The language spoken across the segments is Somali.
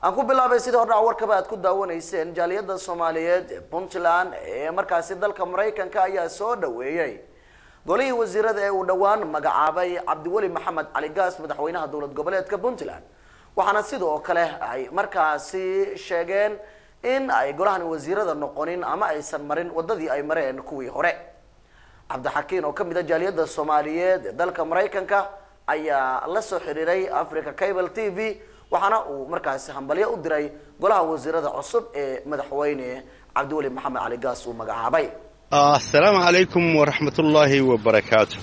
aan ku bilaabay sidii hordhac warkaba aad ku daawanayseen jaaliyadda soomaaliyeed ee puntland ee markaasi dalka maraykanka ayaa soo dhaweeyey golihii wasiirada ee uu dhowaan magacaabay cabdiweli maxamed cali gaas madaxweynaha dowlad goboleedka puntland waxaana sidoo kale ay markaasi sheegeen in ay golahan wasiirada noqonin ama aysan marin wadadii ay mareen kuwii hore cabdixakiin oo kamid a jaaliyadda soomaaliyeed ee dalka maraykanka ayaa la soo xiriiray africa cable t v waxaana uu markaasi hambalyo u diray golaha wasiirada cusub ee madaxweyne cabdiweli maxamed cali gaas uu magacaabay asalaamu calaykum waraxmatullaahi wabarakaatu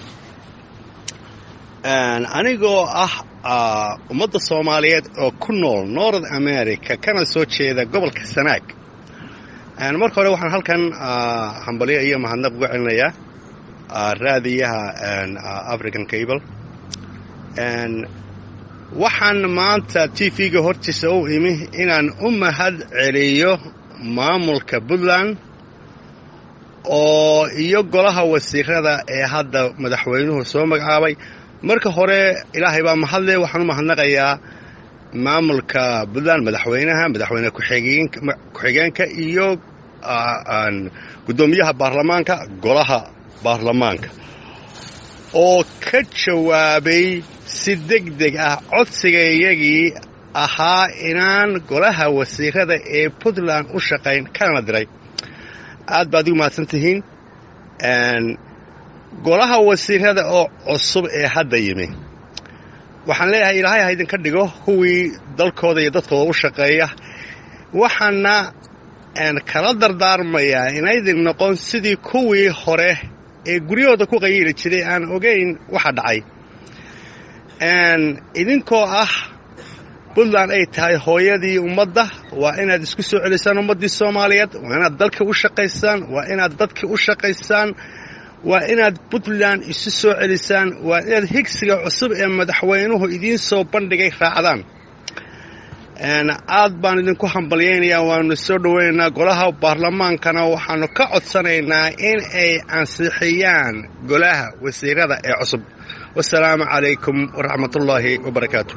anigoo ah ummadda soomaaliyeed oo ku nool north america kana soo jeeda gobolka sanaag marka hore waxaan halkan hambalyo iyo mahadnaq uga celinayaa raadiyaha african cable waxaan maanta t v-ga hortiisa u imi inaan u mahad celiyo maamulka puntland oo iyo golaha wasiirada ee hadda madaxweynuhu soo magacaabay marka hore ilaahay baa mahadle waxaan u mahadnaqayaa maamulka puntland madaxweynaha madaxweyne ku-xigeenka iyo guddoomiyaha baarlamaanka golaha baarlamaanka oo ka jawaabay si deg deg ah codsigaiyagii ahaa inaan golaha wasiirada ee puntland u shaqayn kana diray aad baad igu mahadsan tihiin golaha wasiirada oo cusub ee hadda yimi waxaan leeyahay ilaahay ha idinka dhigo kuwii dalkooda iyo dadkooda u shaqeeya waxaana kala dardaarmayaa inaydin noqon sidii kuwii hore ee guryahooda ku qayiili jiray aan ogayn waxa dhacay idinkoo ah puntland ay tahay hooyadii ummadda waa inaad isku soo celisaan ummaddii soomaaliyeed waa inaad dalka u shaqaysaan waa inaad dadka u shaqaysaan waa inaad puntland isu soo celisaan waa inaad higsiga cusub ee madaxweynuhu idiin soo bandhigay raacdaan aad baan idinku hambalyaynayaa waanu soo dhowaynaynaa golaha baarlamaankana waxaanu ka codsanaynaa in ay ansixiyaan golaha wasiirada ee cusub wasalaamu calaykum waraxmatullaahi wabarakaatu